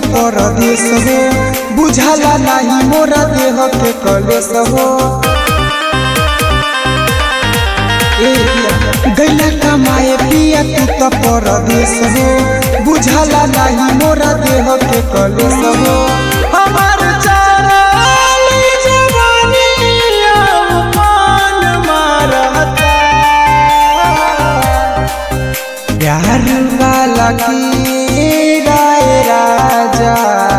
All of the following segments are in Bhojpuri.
परदेश हो बुझाला नाही मोरा देह के कलेश हो ए पिया, गैला कमाए पिया तू तो परदेश हो बुझाला नाही मोरा देह के कलेश हो हमार चाराली जवानी अब मान मारता प्यार वाला की राय राजा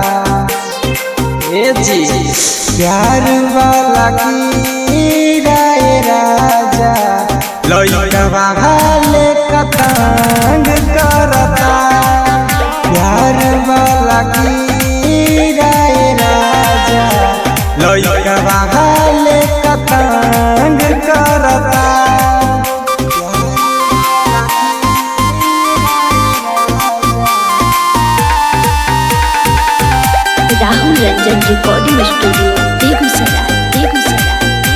ए जी प्यार वाला की राय राजा लइकवा हाले कतंग करता प्यार वाला की राय राजा लइकवा हाले कतंग करता राहुल रंजन रिकॉर्डिंग स्टूडियो बेगूसराय बेगूसराय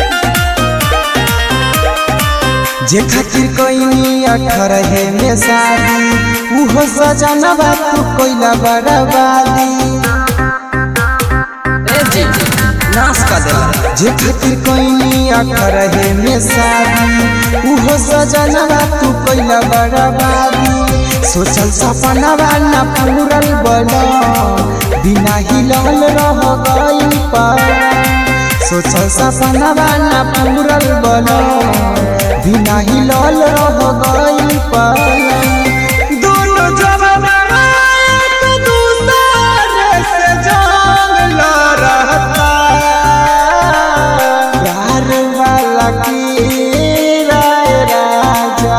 जे खातिर कोई अठारह में शादी उहो सजनवा तू कोइला बर्बादी नाश कर देला जे खातिर कोई अठारह में शादी उहो सजनवा तू कोइला बर्बादी सोचल सपनवा ना पूरल बना बिना हिलल रह गई पर सोचल सपनवा ना पूरल बना बिना हिलल रह गई पर दोनों जवाना एक दूसरे से जंग लड़ता प्यार वाला की राय राजा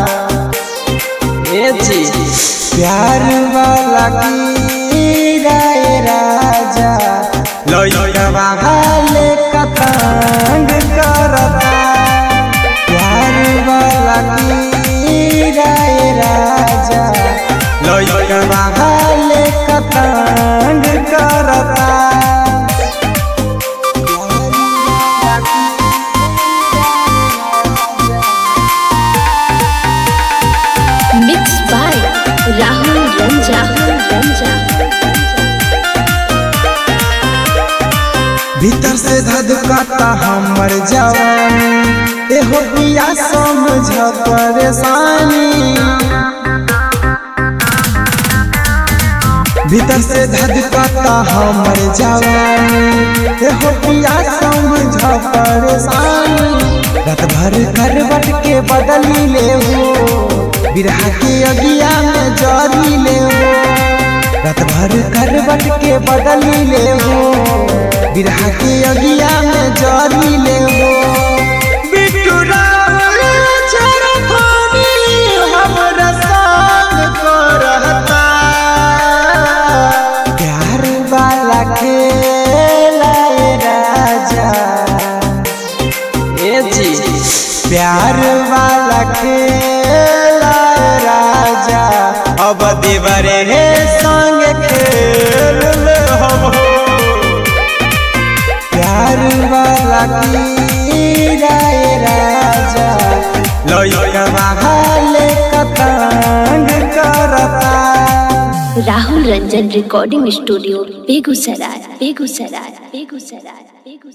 ए जी प्यार वाला की राय राजा लइकवा हाले कतंग करता प्यार वाला की राय राजा लइकवा हाले कतंग करता मिक्स बाय राहुल रंजन राहुल रंजन भीतर से धधकाता हमर जवानी एहो पिया समझ परेशानी भीतर से धधकाता हमर जवानी एहो पिया समझ परेशानी रात भर करवट के बदली ले हो बिरहा के अगिया में जरी ले हो रात भर करवट के बदली ले हो बिरहा के अगिया में जरी ले हो बिट्टू रावल चरखानी हमरा संग करता प्यार वाला खेला ए राजा ए जी प्यार वाला खेला ए राजा अब देवरे हे संग खेल ले हम हो प्यार वाला की राय राजा लइकवा हाले कतंग करता राहुल रंजन रिकॉर्डिंग स्टूडियो बेगूसराय बेगूसराय बेगूसराय बेगूसराय